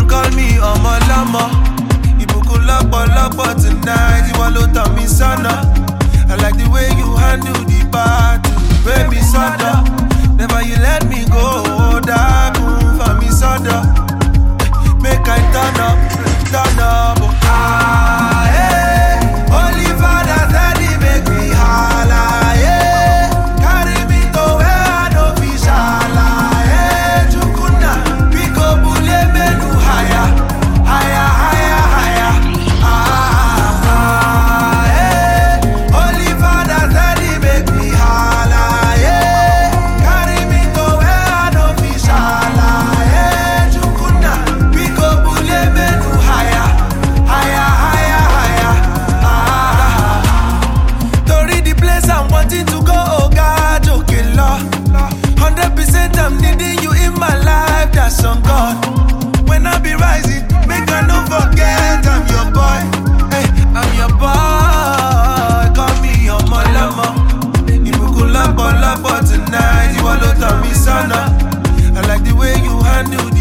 call me ọmọ lọ́mọ. Ìbùkún lọ́pọ̀lọpọ̀ tonight, ìwọ ló tàn mí sọ́nà. I like the way you handle the battle, gbé mi sọ́dọ̀. Never you let me go, dákun fà mí sọ́dọ̀. Make I turn up, turn up. Ah, eh. Holy Father, steady make me holla, eh. Carry me to where I no fit shala, eh. Chukuna, pick up bule menu higher, higher, higher, higher. Ah, ah, eh. Holy Father, steady make me holla, eh. Carry me to where I no fit shala, eh. Chukuna, pick up bule menu higher, higher, higher, higher. Ah. Torí the place I'm wanting to go, oh God, òkè lọ. Hundred percent I'm needing you in my life, that's on God. When I be rising, make I no forget I'm your boy. Hey, I'm your boy, call me ọmọ lọ́mọ. Ìbùkún lọ́pọ̀lọpọ̀ tonight, ìwọ ló tàn mí sọ́nà. I like the way you handle